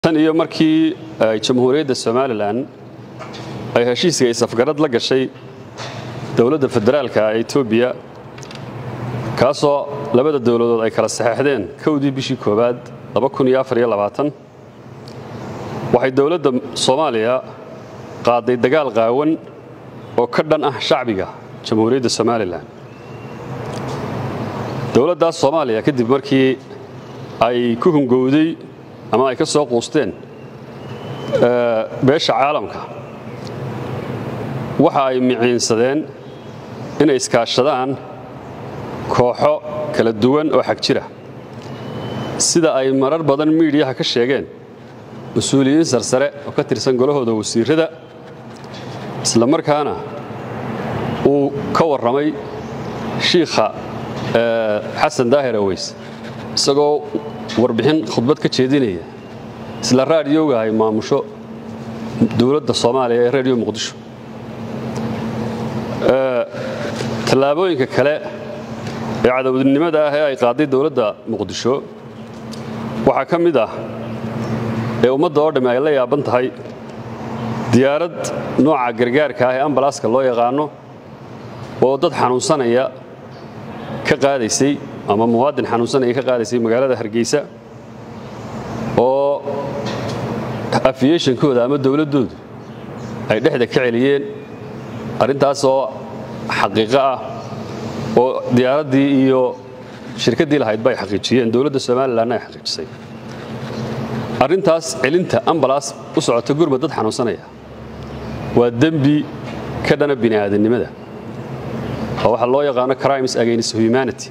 tan iyo markii jamhuuriyadda somalilan ay heshiiska isafgarad la gashay dowladda federaalka ee etoobiya kaasoo labada dowladood ay kala saxeexdeen kowdii bishii koowaad waxay dowladda soomaaliya qaaday dagaal qaawan oo ka dhan ah shacbiga jamhuuriyadda somalilan dowladdaas soomaaliya kadib markii ay ku hungowday ama ay ka soo quusteen beesha caalamka waxa ay miciinsadeen inay iskaashadaan kooxo kala duwan oo xag jira sida ay marar badan miidhiyaha ka sheegeen mas-uuliyiin sarsare oo ka tirsan golahooda wasiirrada isla markaana uu ka warramay shiikha xasan daahir aweys isagoo warbixin khudbad ka jeedinaya isla raadiyowga ay maamusho dowladda soomaaliya ee rediyo muqdisho tallaabooyinka kale ee cadowdinimada ah ee ay qaaday dowladda muqdisho waxaa ka mid ah ee ummadda oo dhamme ay la yaaban tahay diyaarad nooca gargaarka ah ee ambalaaska loo yaqaano oo dad xanuunsanaya ka qaadaysay ama muwaadin xanuunsanaya ka qaadaysay magaalada hargeysa oo afiyeshankooda ama dowladdoodu ay dhexda ka celiyeen arrintaas oo xaqiiqo ah oo diyaaraddii iyo shirkaddii lahaydba ay xaqiijiyeen dowladda somalilanna ay xaqiijisay arrintaas celinta ambalaas u socota gurmad dad xanuunsanaya waa dembi ka dhana bini aadannimada oo waxaa loo yaqaano crimes against humanity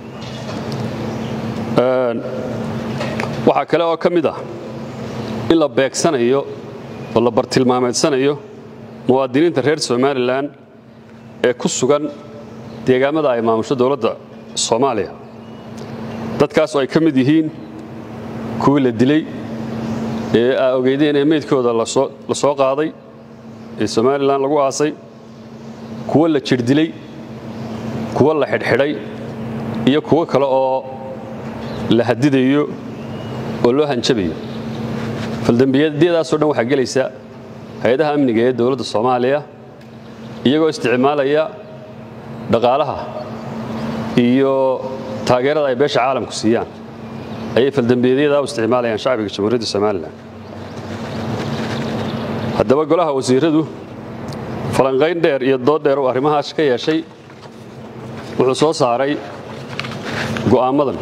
waxaa kale oo ka mid ah in la beegsanayo oo la bartilmaameedsanayo muwaadiniinta reer somalilan ee ku sugan deegaamada ay maamusho dowladda soomaaliya dadkaas oo ay ka mid yihiin kuwii la dilay ee aa ogeydeen ee meydkooda la soo qaaday ee somalilan lagu aasay kuwo la jirdilay kuwo la xidhxidhay iyo kuwo kale oo la hadidayo oo loo hanjabayo faldembiyadiyadaasoo dhan waxaa gelaysa hay-adaha amniga ee dowladda soomaaliya iyagoo isticmaalaya dhaqaalaha iyo taageerada ay beesha caalamku siiyaan ayay faldembiyadyada u isticmaalayaan shacbiga jamhuuriyadda somalilan haddaba golaha wasiiradu falanqayn dheer iyo dood dheer uu arrimahaas ka yeeshay wuxuu soo saaray go'aamadan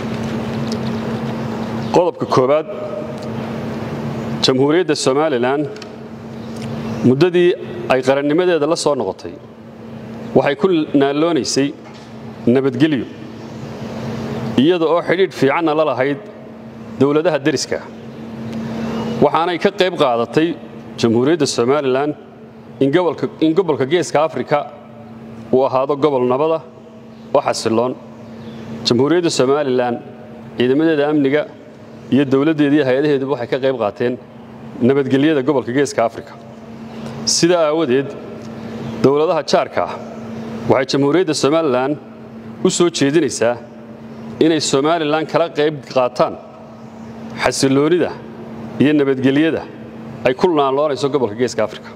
qodobka koowaad jamhuuriyadda somalilan muddadii ay qarannimadeeda la soo noqotay waxay ku naaloonaysay nabadgelyo iyada oo xidhiidh fiicanna la lahayd dowladaha deriska waxaanay ka qayb qaadatay jamhuuriyadda somalilan in gobolka geeska afrika uu ahaado gobol nabada oo xasiloon jamhuuriyadda somalilan ciidamadeeda amniga iyo dowladdeediiyo hay-adaheeduba waxay ka qayb qaateen nabadgelyada gobolka geeska afrika sidaa aawadeed dowladaha jaarka ah waxay jamhuuriyadda somalilan u soo jeedinaysaa inay somalilan kala qayb qaataan xasiloonida iyo nabadgelyada ay ku naanloonayso gobolka geeska afrika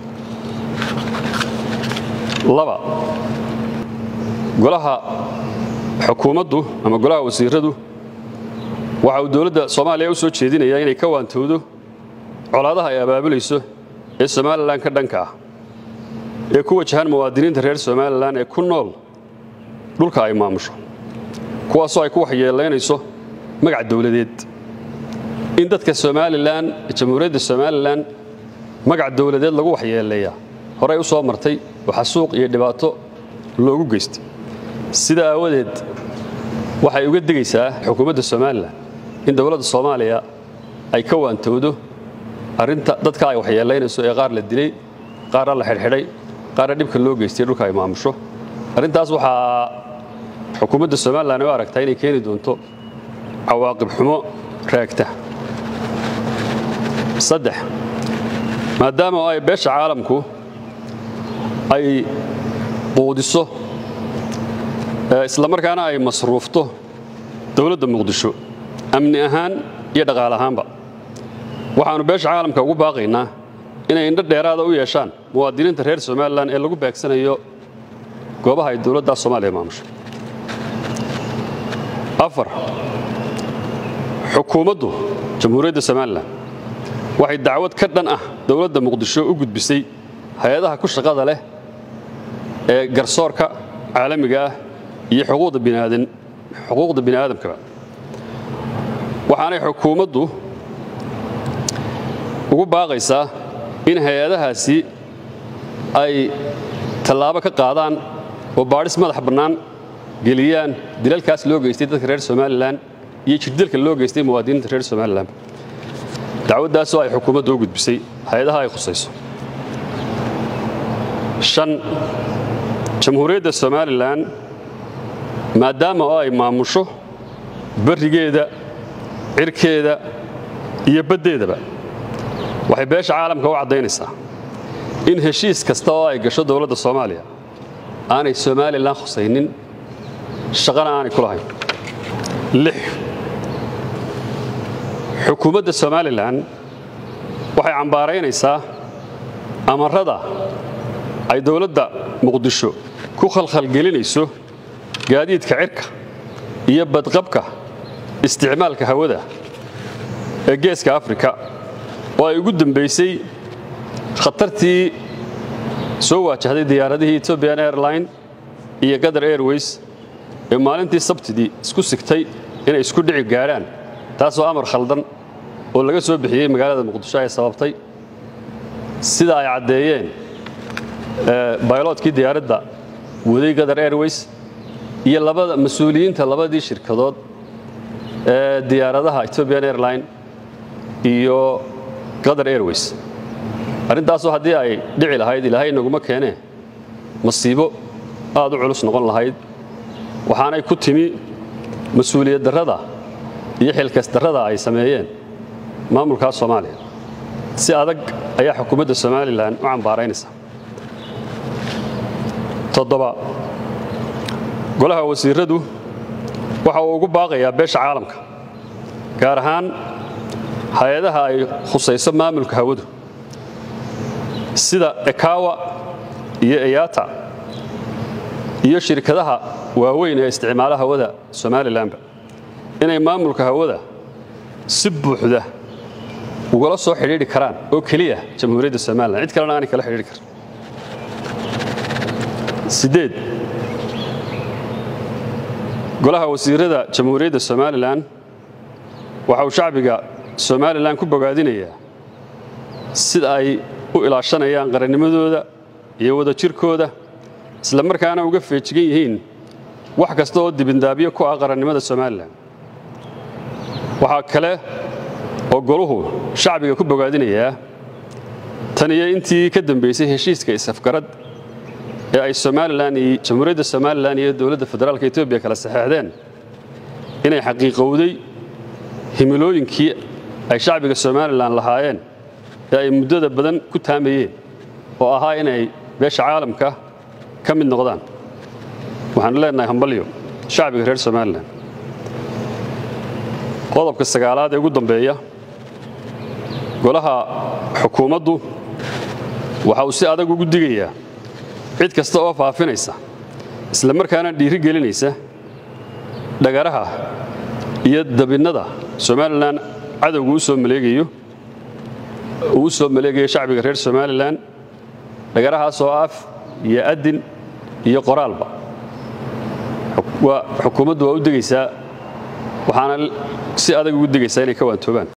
laba golaha xukuumaddu ama golaha wasiiradu waxa uu dowladda soomaaliya u soo jeedinayaa inay ka waantowdo colaadaha ay abaabulayso ee somalilan ka dhanka ah ee ku wajahan muwaadiniinta reer somalilan ee ku nool dhulka ay maamusho kuwaasoo ay ku waxyeelaynayso magac dowladeed in dadka somalilan jamhuuriyadda somalilan magac dowladeed lagu waxyeeleeyaa horey u soo martay oo xasuuq iyo dhibaato loogu geystay sida aawadeed waxay uga digaysaa xukuumadda somalilan in dowladda soomaaliya ay ka waantowdo arrinta dadka ay waxyeelaynayso ee qaar la dilay qaarna la xidhxidhay qaarna dhibka loo geystay dhulka ay maamusho arrintaas waxaa xukuumadda somalilan u aragtaa inay keeni doonto cawaaqib xumo raagta saddex maadaama ay beesha caalamku ay quudiso isla markaana ay masruufto dowladda muqdisho amni ahaan iyo dhaqaal ahaanba waxaannu beesha caalamka ugu baaqaynaa inay indho dheeraada u yeeshaan muwaadiniinta reer somalilan ee lagu beegsanayo goobaha ay dowladda soomaaliya maamusho afar xukuumaddu jamhuuriyadda somalilan waxay dacwad ka dhan ah dowladda muqdisho u gudbisay hay-adaha ku shaqada leh ee garsoorka caalamiga ah iyo xuquuqda bini aadamkaba waxaanay xukuumaddu ugu baaqaysaa in hay-adahaasi ay tallaabo ka qaadaan oo baadhis madax bannaan geliyaan dilalkaas loo geystay dadka reer somalilan iyo jirdilka loo geystay muwaadiniinta reer somalilan dacwaddaasoo ay xukuumaddu u gudbisay hay-adaha ay khusayso shan jamhuuriyadda somalilan maadaama oo ay maamusho barrigeeda cirkeeda iyo baddeedaba waxay beesha caalamka u caddaynaysaa in heshiis kasta oo ay gasho dowladda soomaaliya aanay somalilan khusaynin shaqana aanay ku lahayn lix xukuumadda somalilan waxay cambaaraynaysaa amarrada ay dowladda muqdisho ku khalkhalgelinayso gaadiidka cirka iyo badqabka isticmaalka hawada ee geeska afrika oo ay ugu dambaysay khatartii soo waajahday diyaaradihii etobian airline iyo qatar airways ee maalintii sabtidii isku sigtay inay isku dhici gaadhaan taasoo amar khaldan oo laga soo bixiyey magaalada muqdisho ay sababtay sida ay caddeeyeen bayloodkii diyaaradda waday qatar airways iyo labada mas-uuliyiinta labadii shirkadood ee diyaaradaha etobian airline iyo qatar airways arrintaasoo haddii ay dhici lahayd ilaahay naguma keenee masiibo aad u culus noqon lahayd waxaanay ku timi mas-uuliyad darrada iyo xilkas darrada ay sameeyeen maamulkaas soomaaliya si adag ayaa xukuumadda somalilan u cambaaraynaysa toddoba golaha wasiiradu waxa uu ugu baaqayaa beesha caalamka gaar ahaan hay-adaha ay khusayso maamulka hawadu sida ekawa iyo eyata iyo shirkadaha waaweyn ee isticmaala hawada somalilanba inay maamulka hawada si buuxda ugala soo xidhiidhi karaan oo keliya jamhuuriyadda somalilan cid kalena aanay kala xidhiidhi karin sideed golaha wasiirada jamhuuriyadda somalilan waxa uu shacbiga somalilan ku bogaadinayaa sida ay u ilaashanayaan qarannimadooda iyo wadajirkooda isla markaana uga feejigan yihiin wax kasta oo dibindaabyo ku ah qarannimada somalilan waxaa kale oo goluhu shacbiga ku bogaadinayaa tan iyo intii ka dambaysay heshiiska is-afgarad ee ay somalilan iyo jamhuuriyadda somalilan iyo dowladda federaalka etoobiya kala saxeexdeen inay xaqiiqowday himilooyinkii ay shacbiga somalilan lahaayeen ee ay muddada badan ku taamayeen oo ahaa inay beesha caalamka ka mid noqdaan waxaanu leenahay hambalyo shacbiga reer somalilan qodobka sagaalaad ee ugu dambeeya golaha xukuumaddu waxa uu si adag ugu digayaa cid kasta oo faafinaysa isla markaana dhiiri gelinaysa dhagaraha iyo dabinnada somalilan cadowga u soo maleegayo uu u soo maleegayo shacbiga reer somalilan dhagarahaasoo af iyo adin iyo qoraalba xukuumaddu waa u degaysaa waxaana si adag ugu degaysaa inay ka waantoobaan